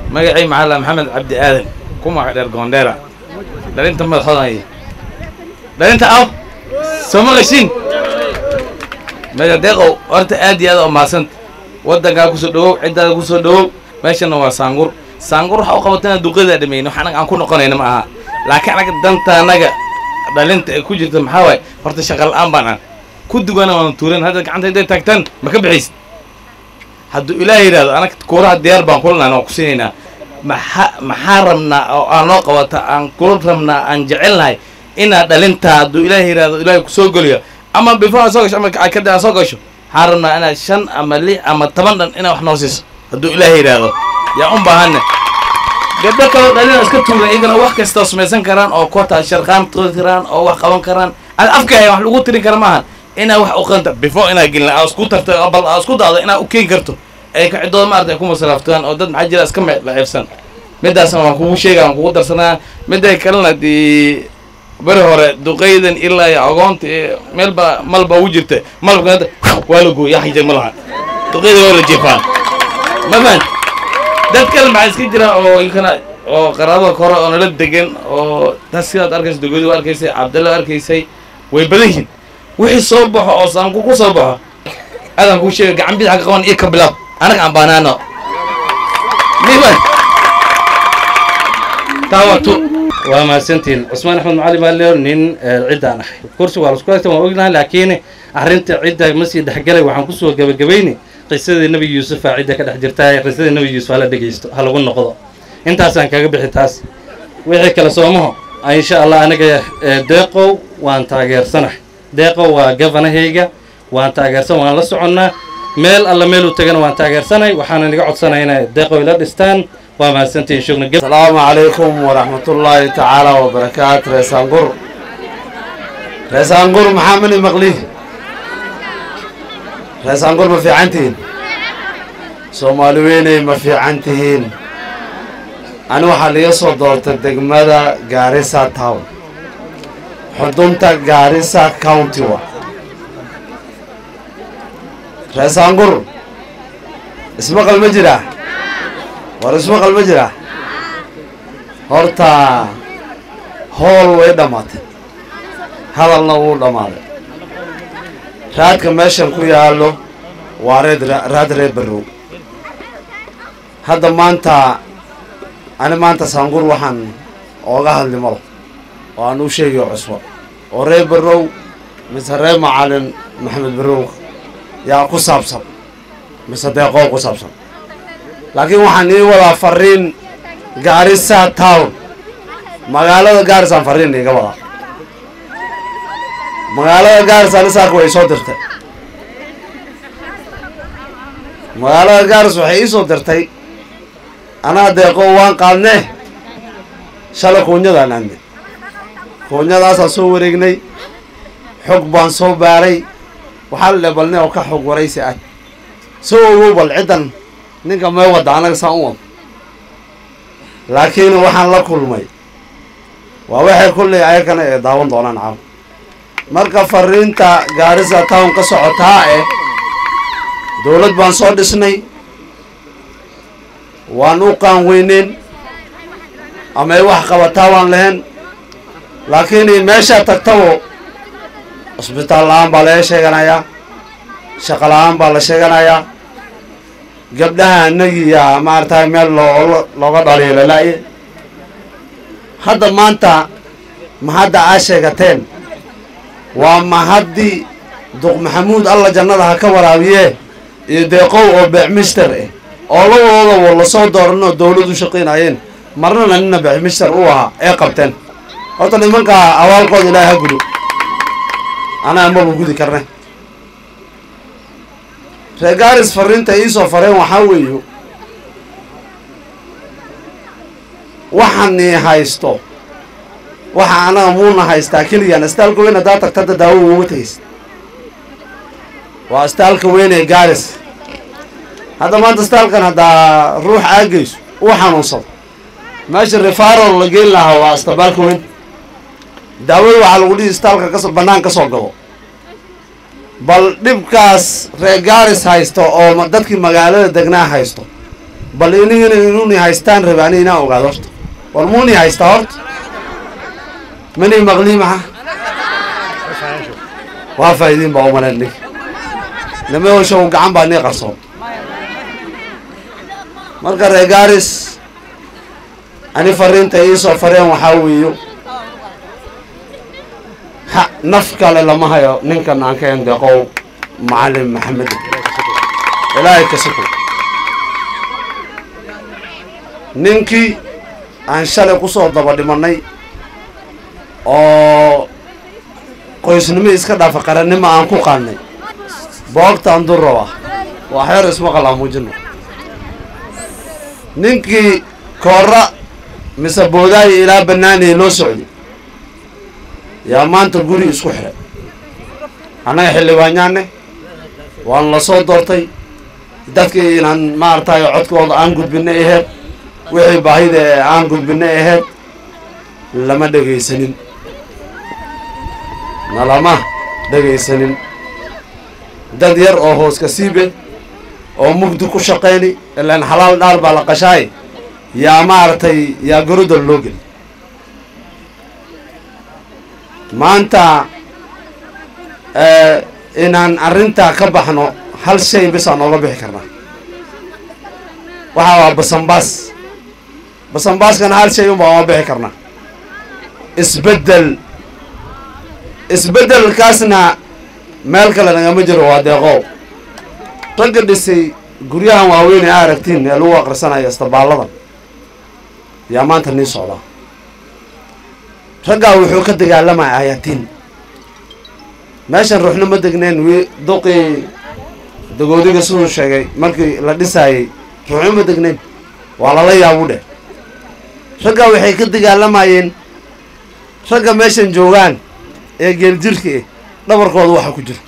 magacay maxalla maxamed cabdi aadan ku magac dheer goondheera dhalinta madaxoodan dhalinta aw soo maqashin meesha deeqow horta aad iyo aad oo mahadsanta waddankaa kusoo dhawow ciddaada kusoo dhawow meeshana waa saangur saangur waxa u qabatana duqadaa dhameyn wax anaga aan ku noqonayna ma aha laakiin anaga danta anaga dhalinta ay ku jirta maxaa waaye horta shaqa la'aan baan aan ku dugana waan tuuran hadda gacanta intay taagtaan ma ka bixaysid hadduu ilaah yidhahdo anaga kuuraha diyaar baan kulanaan waan ku siinaynaa maxaa maxaa rabnaa oo aan noo qabata aan kula rabnaa aan jecelnahay inaad dhalintaa hadduu ilaah yidhahdo ilaahay kusoo geliyo ama before aad soo gasho ama kadib aad soo gasho waxaan rabnaa inaad shan ama lix ama toban dhan inaad wax noo siiso hadduu ilaah yidhaahdo yaa un baahana gabdho kaloo dhalina iska tuuran iyagana wax kastoo samaysan karaan oo kota sharqaan turi karaan oo wax qaban karaan ad afka wax lagu tirin kara maahan inaad wax uqanta before inaad gelin aa isku tarto bal aa isku dacdo inaad u keeni karto ay kacidooda maarata ay ku masalaaftaan oo dad maxaa jira iska me laceebsan midaasna waan kugu sheega waan kugu darsanaa midday kalena dee beri hore duqaydan ilaa iyo agoonta iyo meelba malba ugu jirta malabka waa la gooya xijay ma laha duqayda waa la jeefaan ma fahan dad kale maxaa iska jira oo inkana oo qaraabada kore oo nala degan oo dad sidaad arkaysa dugadi waa arkaysay cabdalla arkaysay way badan yihiin wixii soo baxo oo saanku ku soo baxo aadaan kuu sheega gacan bidxa ka qaban iyo ka bilaab anaga aan baanaano niman taawatu waa mahadsantiin cusmaan axmed macali baa leer nin ciddaan ahay kursi waa lasku haysta waan ognahay laakiin arrinta cidda ma sii dhexgalay waxaan kusoo gebagabayni qisadii nebi yuusufa cidda ka dhex jirta qisadii nebi yuusuf hala dhegaysto ha lagu noqdo intaasaan kaga bixi taas wixii kale soomaho insha allah aniga deeqow waan taageersanahay deeqow waa gafanahayga waan taageersan waan la soconnaa meel alla meel u tagana waan taageersanay waxaana naga codsanay inay deeqow ila dhistaan waa mahadsantiin shugna asalaamu calaykum waraxmatullaahi tacaala wabarakaatu reesaangur reesaangur maxaa mani maqli reesaangur ma fiican tihiin soomaali weyney ma fiican tihiin ani waxaa liga soo doortay degmada gaarisa town xudunta gaarisa county wa reesaangur ismaqal ma jiraa war ismaqal ma jiraa horta hool way dhammaatay hadalna wuu dhammaaday raadka meeshan ku yaallo waa reed raad reer barrow hadda maanta ani maanta saangur waxaan ooga hadli malo oo aan u sheegayo cusbo oo reer barrow mise reer macalin maxamed barrow yaa ku saabsan mise deeqoo ku saabsan laakiin waxaan ii wadaa fariin gaarisa town magaalada gaarisaan fariin iiga wadaa magaalada gaaris anisaaka way soo dirtay magaalada gaaris waxay ii soo dirtay anaa deeqo waan qaadnee shalay kuunyadaan aadnay kuunyadaasaan soo wareegnay xog baan soo baaray waxaa la dhe balne oo ka xog waraysi ah soo ogow bal ciddan ninka mee wadda anaga saan u wado laakiin waxaan la kulmay waa waxay kulley ayakana ee daawan doonaan caaw marka fariinta gaarisa town ka socotaa eh dowlad baan soo dhisnay waan u qaan weyneyn ama ay wax qabataa waan lahayn laakiin meeshaa tagtabo cusbitaal la-aan baa laga sheeganayaa shaqo la-aan baa la sheeganayaa gabdhaha anagiya maaragtay meel loo looga dhaliyo lalaaye hadda maanta ma hadda aa sheegateen waa mahaddi duq maxamuud alla jannada ha ka waraabiye iyo deeqow oo beecmister eh oo labadoodaba lasoo dooran oo dawlad u shaqaynayeen marnana nina beecmister u ahaa ee qabteen horta nimankaa abaalkooda ilaahay ha gudo anaa maba gudi karne reer gaaris fariinta iisoo fareen waxaa weeyo waxani haysto waxa anaga muuna haystaa keliyan astaalka weyn haddaa tagta hadda daawo uga tegaysa waa astaalka weyn ee gaaris hadda maanta astaalkan haddaa ruux aagayso uu xanuunsado meesha refarol la geyn lahaa waa astabaalka weyn daawada waxaa lagu dhihi istaalka kaso bannaan ka soo gabo bal dhibkaas reer gaaris haysto oo dadkii magaalada degnaa haysto bal inigina inuni haystaan rabe ani inaan ogaado horta war muuni haystaa horta mani maqlii maxa waa faa'iidiin baa umaleen nig nima hoshow gacan baa nii qarsoon marka reer gaaris ani fariinta iisoo fareen waxaa weeyo ha naf kale lama hayo ninkan aan ka endeqow macalin maxamed ilaahay ka suko ninkii aan shalay ku soo daba dhimanay oo qoysnimo iska dhaafa qarannimo aan ku qaadnay boogtaan durrow ah waa xeer ismaqal aan muujino ninkii koora mise boodaayo ilaa bannaanaya loo socday yaa maanta guri isku xiray annaga xildhibaanyaane waan la soo doortay dadkii inaan maaragtay codkooda aan gudbinay aheyd wixii baahida ee aan gudbinay aheyd lama dhegaysanin nalama dhegaysanin dad yar oo hooska siibe oo mugdi ku shaqayni ilaan xalaal dhaal baa la qashaay yaa maaragtay yaa garodal loo geli maanta inaan arrintaa ka baxno hal shay bisaan nooga bixi karnaa waxaa waa basambaas basambaskana hal shay unbaa ooga bixi karnaa isbeddel isbeddelkaasna meel kale nagama jiro waa deeqow ragga dhisay guryahan waaweyn ee a aragtiin ee lagu aqrisanayo istabaalladan yaa maanta nii socdaa raggaa wuxuu ka dagaalamaya ayaatiin meeshan ruuxna ma degneen wi duqii dagoodiga siduu sheegay markii la dhisaayey ruuxna ma degnayn waa lala yaabu dheh raggaa waxay ka dagaalamayeen ragga meeshan joogaan ee geeljirka eh dhabarkooda waxa ku jiro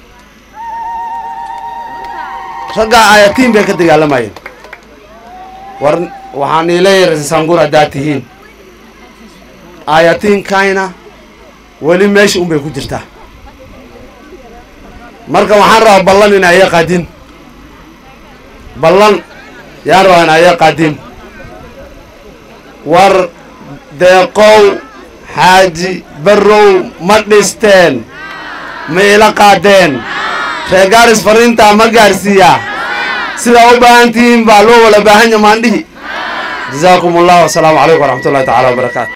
raggaa ayatiin bay ka dagaalamayeen war waxaan iileeyahay sangur haddaad tihiin ayatiinkayna weli meesha un bay ku jirtaa marka waxaan rabaa ballan in aya qaadin ballan yaan rabaa in aya qaadin war deeqow xaaji barrow ma dhisteen ma ila qaadeen reer gaaris fariintaa ma gaarsiiyaa sidaa u baahan tihiin baa loo wala baahan ya maandhihi jazaakum allah wasalaamu calaykum waraxmat ullahi tacala wabarakaatu